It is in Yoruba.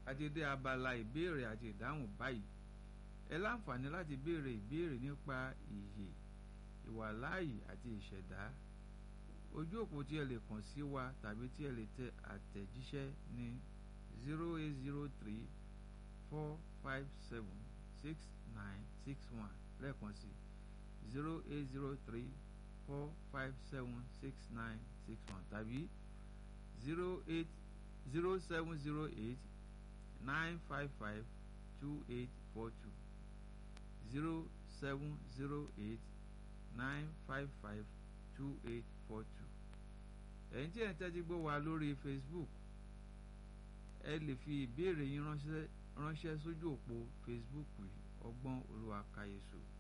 àti dé abala ìbéèrè àti ìdáhùn báyìí ẹ láǹfààní láti béèrè ìbéèrè nípa ìyè ìwàláàyè àti ìṣẹ̀dá ojú òpó tí ẹ lè kàn sí wa tàbí tí ẹ lè tẹ àtẹ̀jíṣẹ́ ní zero eight zero three four five seven six nine six one lẹ́ẹ̀kan sí zero eight zero three four five seven six nine six one tàbí zero eight zero seven zero eight nine five five two eight four two zero seven zero eight nine five five two eight four two ẹ̀yin tí ẹ̀ ń tẹ́tí gbọ́ wa lórí Facebook ẹ lè fi ìbéèrè yín ránṣẹ́ ránṣẹ́ sójú òpó Facebook ọgbọ́n olúwa káyéṣu